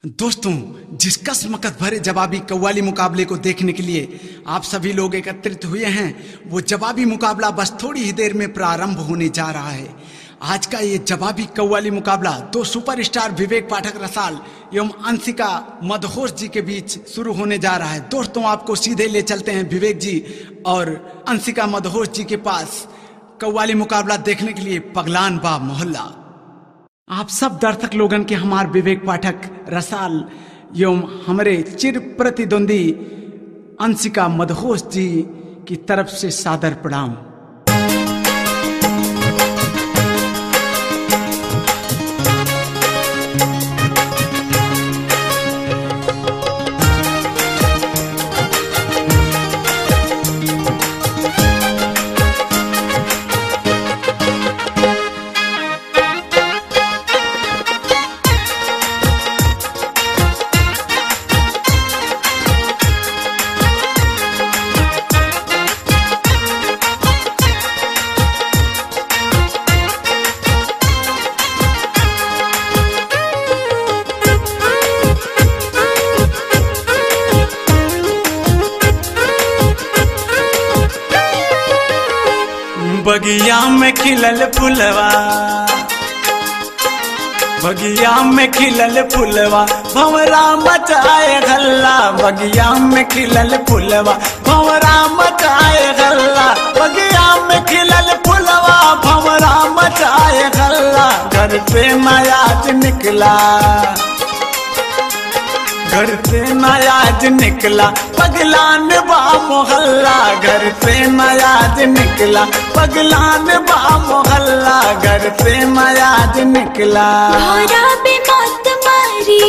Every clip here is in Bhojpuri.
दोस्तों जिस कसमकस भरे जवाबी कव्वाली मुकाबले को देखने के लिए आप सभी लोग एकत्रित हुए हैं वो जवाबी मुकाबला बस थोड़ी ही देर में प्रारंभ होने जा रहा है आज का ये जवाबी कव्वाली मुकाबला दो सुपरस्टार विवेक पाठक रसाल एवं अंशिका मदहोश जी के बीच शुरू होने जा रहा है दोस्तों आपको सीधे ले चलते हैं विवेक जी और अंशिका मदहोश जी के पास कव्वाली मुकाबला देखने के लिए पगलान बा मोहल्ला आप सब दर्शक लोगन के हमार विवेक पाठक रसाल एवं हमारे चिर प्रतिद्वंदी अंशिका मदहोश जी की तरफ से सादर प्रणाम बगिया में खिलल फुलवा बगिया में खिलल फुलवा भंवरा मचाए गल्ला बगिया में खिलल फुलवा भंवरा मचाए गल्ला बगिया में खिलल फुलवा भंवरा मचाए गल्ला घर पे नयाज निकला घर से नयाज निकला पगलान बा मोहल्ला घर से नयाज निकला पगलान बा मोहल्ला घर से नयाज निकला भौरा बे मौत मारी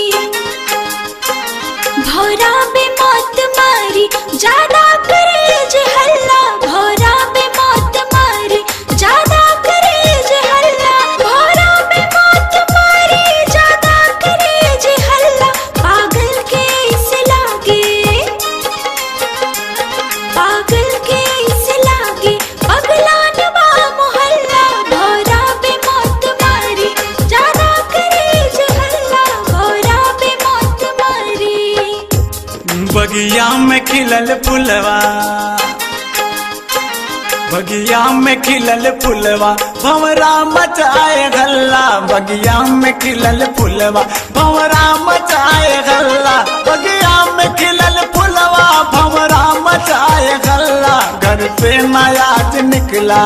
भौरा बे मौत मारी ज्यादा करे जे हल्ला भौरा बे मौत मारी ज्यादा करे जे हल्ला भौरा बे मौत मारी ज्यादा करे जे हल्ला पागल के इस लागे पागल के इस लागे पगलान बा मोहल्ला भौरा बे मौत मारी ज्यादा करे जे हल्ला भौरा बे मौत मारी बगिया में खिलल फुलवा बगिया में खिलल फुलवा भंवरा मचाए गल्ला बगिया में खिलल फुलवा भंवरा मचाए गल्ला बगिया में खिलल फुलवा भंवरा मचाए गल्ला घर से नयाज निकला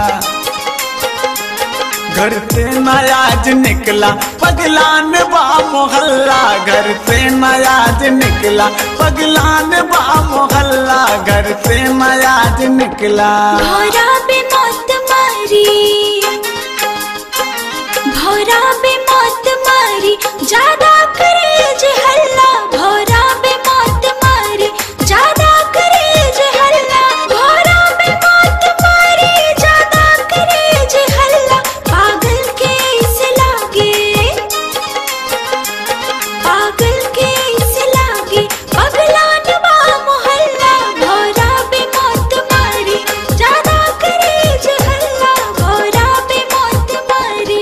घर से नयाज निकला पगलान बा मोहल्ला घर से नयाज निकला पगलान बा मोहल्ला घर से नयाज निकला भौरा बे मौत मारी भौरा बे मौत मारी ज्यादा करे जे हल्ला भौरा बे मौत मारी ज्यादा करे जे हल्ला भौरा बे मौत मारी ज्यादा करे जे हल्ला पागल के इस लागे पागल के इस लागे पगलान बा मोहल्ला भौरा बे मौत मारी ज्यादा करे जे हल्ला भौरा बे मौत मारी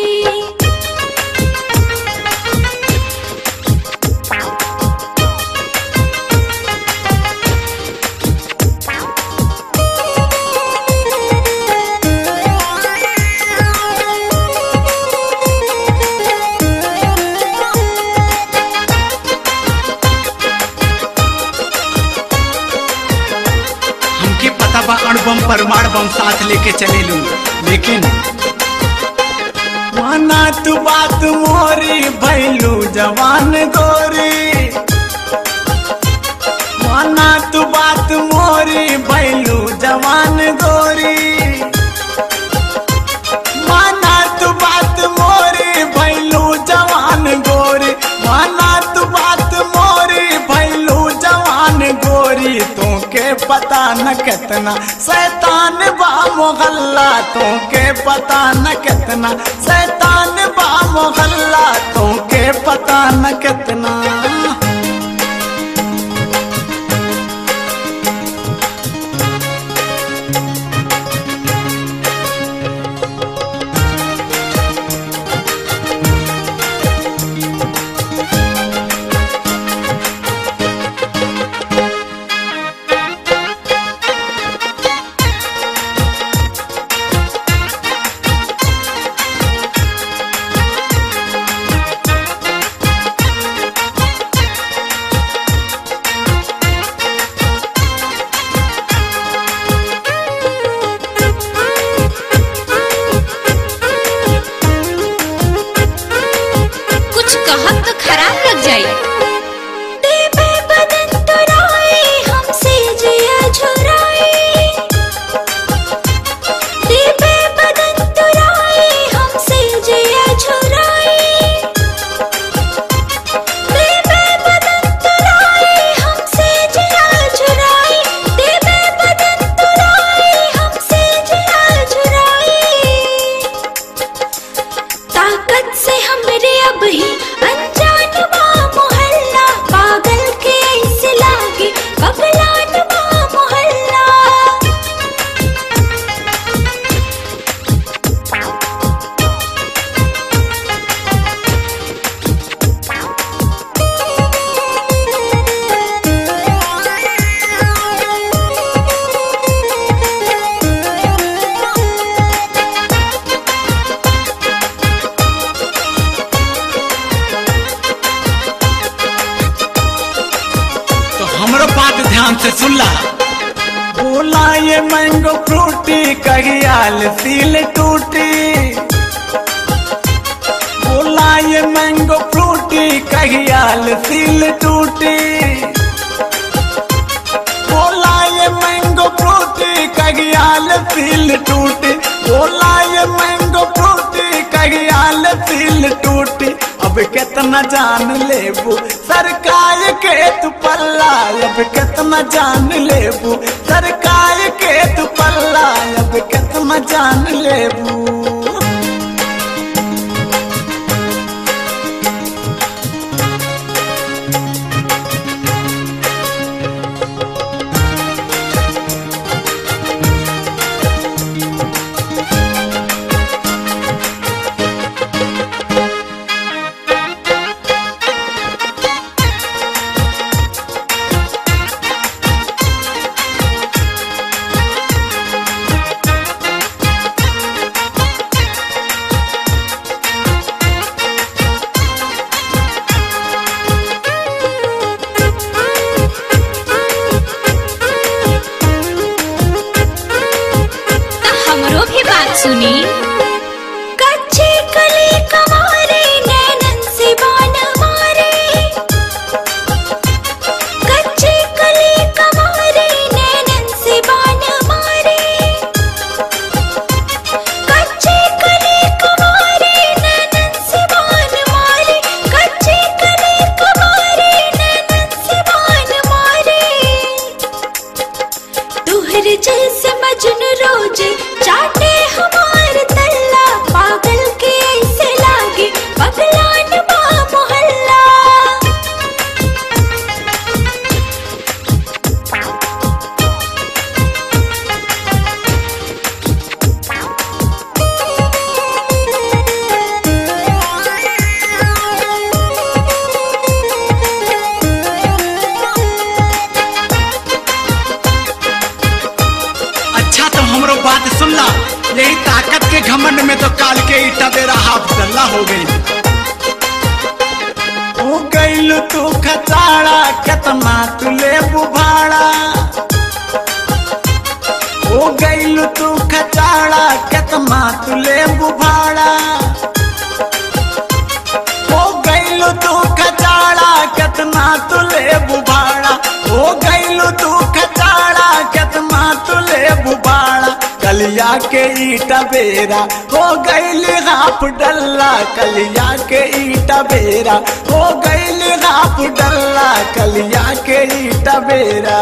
हमके पता बा अणुबम परमाणु बम साथ लेके चले लू लेकिन माना तू बात मोरी भैलू जवान गोरी माना तू बात मोरी भैलू जवान गोरी माना तू बात मोरी भैलू जवान गोरी माना तू बात मोरी भैलू जवान गोरी तोके पता न कितना शैतान बा मोहल्ला तोके पता न कितना शैतान बा मोहल्ला तोके पता न कितना खराब लग जाई देवे बदन तुराए हमसे जिया झुराए देवे बदन तुराए हमसे जिया झुराए देवे बदन तुराए हमसे जिया झुराए देवे बदन तुराए हमसे जिया झुराए ताकत से हमरे अब ही अनजान बा मोहल्ला पागल के ऐसे लागे बबलान बा मोहल्ला तो हमरो बात ध्यान से सुन ला बोला ये मैंगो फ्रूटी कहियाल सील टूटी बोला ये मैंगो फ्रूटी कहियाल सील टूटी बोला ये मैंगो फ्रूटी कहियाल सील टूटी बोला ये मैंगो फ्रूटी कहियाल सील टूटी अब कितना जान लेबू सरकार के तू पल्ला अब कितना जान लेबू सरकार के तू पल्ला अब कितना जान लेबू तो हमरो भी बात सुनी कच्चे कली कमारे नैनन से बान मारे कच्चे कली कमारे नैनन से बान मारे कच्चे कली कमारे नैनन से बान मारे कच्चे कली कमारे नैनन से बान मारे तुहर जैसे मजन रोज चाटे हमार तल्ला पागल के ऐसे लागे बगलान बा मोहल्ला अच्छा तो हमरो बात सुन ला यही ताकत के घमंड में तो काल के ईटा बेरा हाफ डल्ला हो गई हो गईल तू खचाड़ा केतना तू लेबू भाड़ा हो गईल तू खचाड़ा केतना तू लेबू भाड़ा हो गईल तू खचाड़ा केतना तू लेबू भाड़ा हो गईल तू खचाड़ा केतना तू लेबू भाड़ा कलिया के ईटा बेरा हो गईल हाफ डल्ला कलिया के ईटा बेरा हो गईल हाफ डल्ला कलिया के ईटा बेरा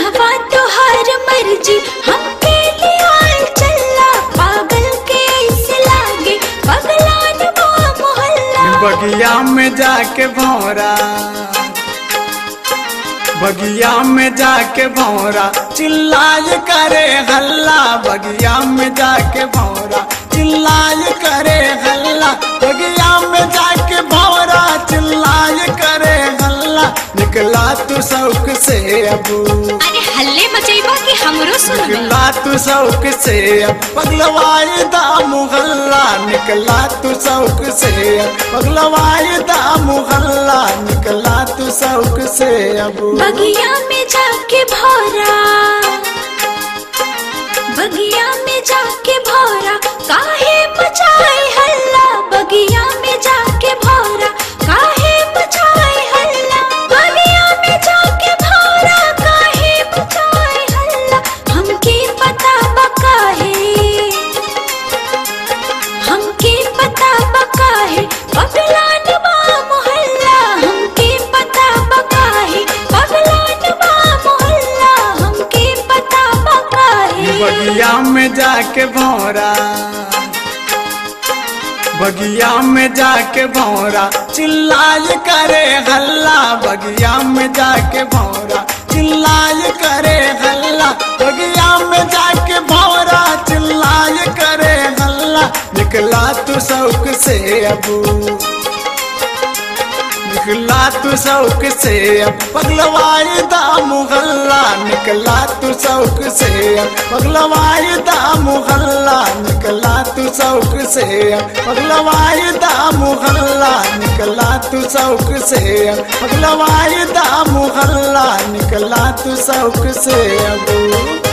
कहवा तोहार मर्जी हमके लिया चल्ला पागल के ऐसे लागे पगलान बा मोहल्ला बगिया में जाके भौरा बगिया में जाके भौरा चिल्लाए करे हल्ला बगिया में जाके भौरा चिल्लाए करे हल्ला बगिया में जाके भौरा चिल्लाए करे हल्ला निकला तू शौक से अबू अरे हल्ले मचैबा कि हमरो सुनबे निकला तू शौक से पगलवाई दा मुहल्ला निकला तू शौक से पगलवाई दा मुहल्ला निकला तू शौक से अबू बगिया में जाके भौरा बगिया में जाके भौरा काहे मचाए हल्ला बगिया में जाके भौरा काहे मचाए हल्ला बगिया में जाके भौरा काहे मचाए हल्ला हमके पता बका है हमके पता बका है पगलान बा मोहल्ला हमके पता बका है पगलान बा मोहल्ला हमके पता बका है बगिया में जाके भौरा बगिया में जाके भौरा चिल्लाए करे हल्ला बगिया में जाके भौरा चिल्लाए करे हल्ला बगिया में जाके भौरा चिल्लाए करे हल्ला निकला तू शौक से अबू निकला तू शौक से अब पगलवाई दा मुहल्ला निकला तू शौक से अब पगलवाई दा मुहल्ला निकला तू शौक से अब पगलवाई दा मुहल्ला निकला तू शौक से अब पगलवाई दा मुहल्ला निकला तू शौक से अब